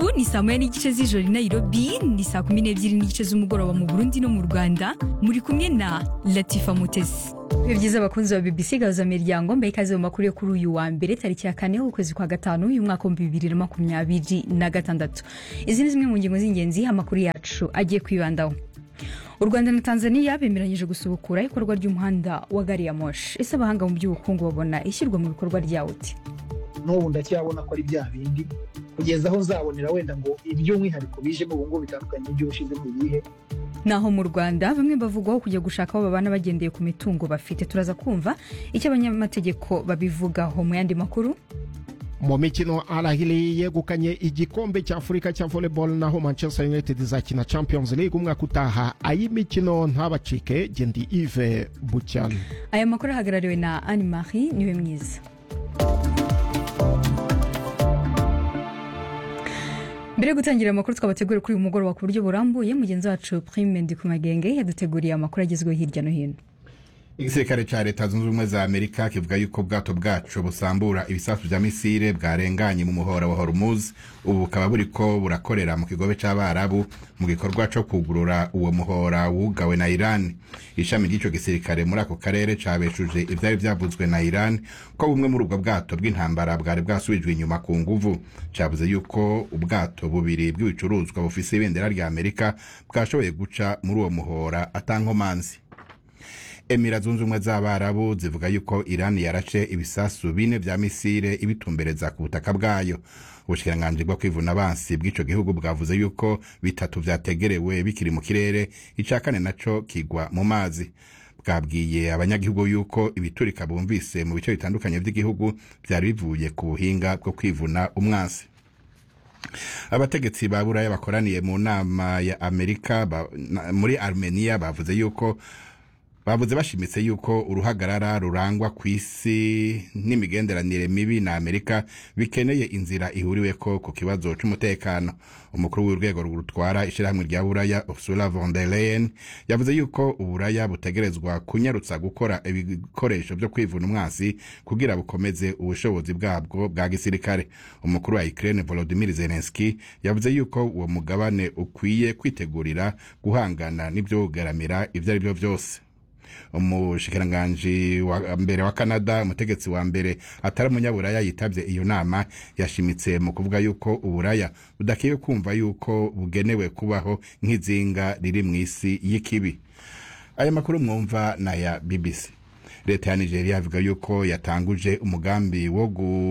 ni saa moya n'igice z'ijoro i nairobi ni saa kumi n'ebyiri n'igice z'umugoroba mu burundi no mu rwanda muri kumwe na latifa mutesi ibihe byiza abakunzi ba bbc gahuza miryango mbaye ikaze mu makuru yo kuri uyu wa mbere tariki ya kane ukwezi kwa gatanu uyu mwaka w'ibihumbi bibiri na makumyabiri na gatandatu izi ni zimwe mu ngingo z'ingenzi amakuru yacu agiye kwibandaho u rwanda na tanzania bemeranyije gusubukura ikorwa ry'umuhanda wa gari ya moshi ese abahanga mu by'ubukungu babona ishyirwa mu bikorwa ryawo uti n'ubu ndacyabona ko ari bya bindi kugeza aho nzabonera wenda ngo iby'umwihariko bijemo ubu ngubu bitandukanye n'iby'ubushize mu bihe naho mu rwanda bamwe bavugwaho kujya gushaka aho babana bagendeye ku mitungo bafite turaza kumva icyo abanyamategeko babivugaho mu yandi makuru mu mikino arahiri yegukanye igikombe cya afurika cya volleyball naho manchester united izakina champions league umwaka utaha ay'imikino ntabacike gendi ive bucyana aya makuru ahagarariwe na anne marie niwe mwiza mbere yo gutangira amakuru twabateguriye kuri uyu mugoroba ku buryo burambuye mugenzi wacu prime ndikumagenge yaduteguriye amakuru agezweho hirya no hino igisirikare cya leta zunze ubumwe za amerika kivuga yuko ubwato bwacu busambura ibisasu bya misile bwarenganye mu muhora wa hormuz ubu bukaba buriko burakorera mu kigobe c'abarabu mu gikorwa co kugurura uwo muhora wugawe na iran ishami ry'ico gisirikare muri ako karere cabeshuje ivyari vyavuzwe na iran ko bumwe muri ubwo bwato bw'intambara bwari bwasubijwe inyuma ku nguvu cavuze yuko ubwato bubiri bw'ibicuruzwa bufise ibendera rya amerika bwashoboye guca muri uwo muhora atankomanzi emira zunze ubumwe z'abarabu zivuga yuko irani yarace ibisasu bine vya misile ibitumbereza ku butaka bwayo ubushikiranganji bwo kwivuna abansi bw'ico gihugu bwavuze yuko bitatu vyategerewe bikiri mu kirere ica kane naco kigwa mu mazi bwabwiye abanyagihugu yuko ibiturika bumvise mu bice bitandukanye vy'igihugu vyari bivuye ku buhinga bwo kwivuna umwansi abategetsi ba buraya bakoraniye mu nama ya amerika ba, na, muri armenia bavuze yuko bavuze bashimitse yuko uruhagarara rurangwa ku isi n'imigenderanire mibi na amerika bikeneye inzira ihuriweko ku kibazo c'umutekano umukuru w'urwego rutwara ishirahamwe rya buraya ursula von der leyen yavuze yuko uburaya butegerezwa kunyarutsa gukora ibikoresho vyo kwivuna umwansi kugira bukomeze ubushobozi bwabwo bwa gisirikare umukuru wa ukraine volodimir zelenski yavuze yuko uwo mugabane ukwiye kwitegurira guhangana n'ivyogaramira ivyo ari vyo vyose umushikiranganji wa mbere wa canada umutegetsi wa mbere atari umunyaburaya yitabye iyo nama yashimitse mu kuvuga yuko uburaya budakiye kumva yuko bugenewe kubaho nk'izinga riri mu isi y'ikibi aya makuru mwumva na ya bbc leta ya nigeria avuga yuko yatanguje umugambi wo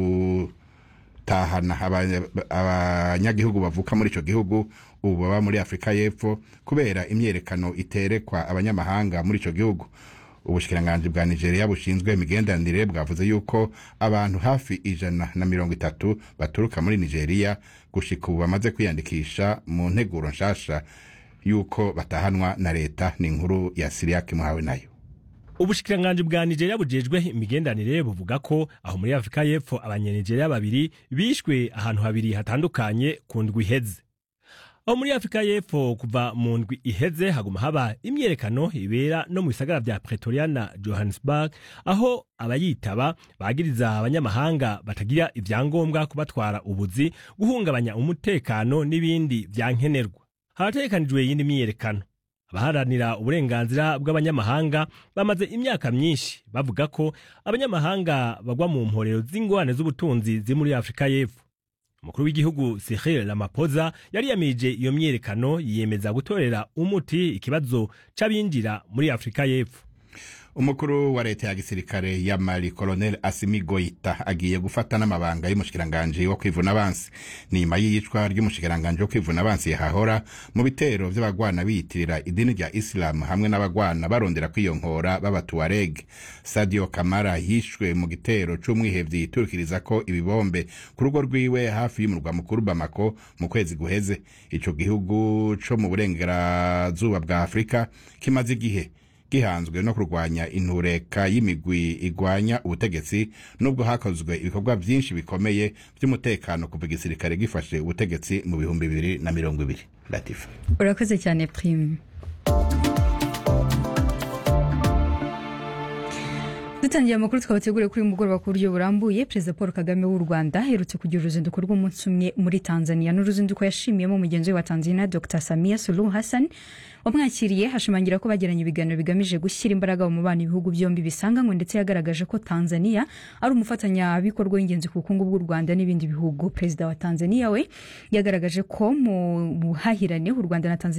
gutahana abanyagihugu bavuka muri ico gihugu ubu baba muri afurika y'epfo kubera imyerekano iterekwa abanyamahanga muri ico gihugu ubushikiranganji bwa nigeria bushinzwe imigenderanire bwavuze yuko abantu hafi ijana na mirongo itatu baturuka muri nigeria gushika ubu bamaze kwiyandikisha mu nteguro nshasha yuko batahanwa na leta ni inkuru ya siriyake muhawe nayo ubushikiranganji bwa nigeria bujejwe imigenderanire buvuga ko aho muri afurika y'epfo abanyanigeria babiri bishwe ahantu habiri hatandukanye ku ndwi iheze aho muri afurika y'epfo kuva mu ndwi iheze haguma haba imyerekano ibera no mu bisagara vya pretoria na johannesburg aho abayitaba bagiriza abanyamahanga batagira ivyangombwa kubatwara ubuzi guhungabanya umutekano n'ibindi vyankenerwa harategekanijwe yindi myiyerekano abaharanira uburenganzira bw'abanyamahanga bamaze imyaka myinshi bavuga ko abanyamahanga bagwa mu mporero z'ingorane z'ubutunzi ziri muri afurika y'epfo umukuru w'igihugu Cyril Ramaphosa yari yamirije iyo myerekano yiyemeza gutorera umuti ikibazo c'abinjira muri Afurika y'Epfo umukuru wa leta ya gisirikare ya mali colonel asimi goita agiye gufata n'amabanga y'umushikiranganji wo kwivuna abansi ni nyuma y'iyicwa ry'umushikiranganji wo kwivuna abansi yahahora mu bitero vy'abagwana biyitirira idini rya isilamu hamwe n'abagwana barondera kwiyonkhora b'abatuareg sadio kamara yishwe mu gitero c'umwihevyi yiturikiriza ko ibibombe ku rugo rwiwe hafi y'umurwa mukuru bamako mu kwezi guheze ico gihugu co mu burengerazuba bwa afurika kimaze igihe gihanzwe no kurwanya intureka y'imigwi igwanya ubutegetsi nubwo hakozwe ibikorwa byinshi bikomeye by'umutekano kuva igisirikare gifashe ubutegetsi mu bihumbi bibiri na mirongo ibiri latifa urakoze cyane prime dutangiye amakuru twabateguriye kuri uyu mugoroba ku buryo burambuye perezida paul kagame w'u rwanda aherutse kugira uruzinduko rw'umunsi umwe muri tanzania n'uruzinduko yashimiyemo mugenzi we wa tanzania dr samia suluhu hassan wamwakiriye hashimangira ko bagiranye ibiganiro bigamije gushyira imbaraga mu mubano ibihugu byombi bisanganywe ndetse yagaragaje ko tanzania ari umufatanyabikorwa w'ingenzi ku bukungu bw'u rwanda n'ibindi bihugu perezida wa tanzania we yagaragaje ko mu buhahirane u rwanda na tanzania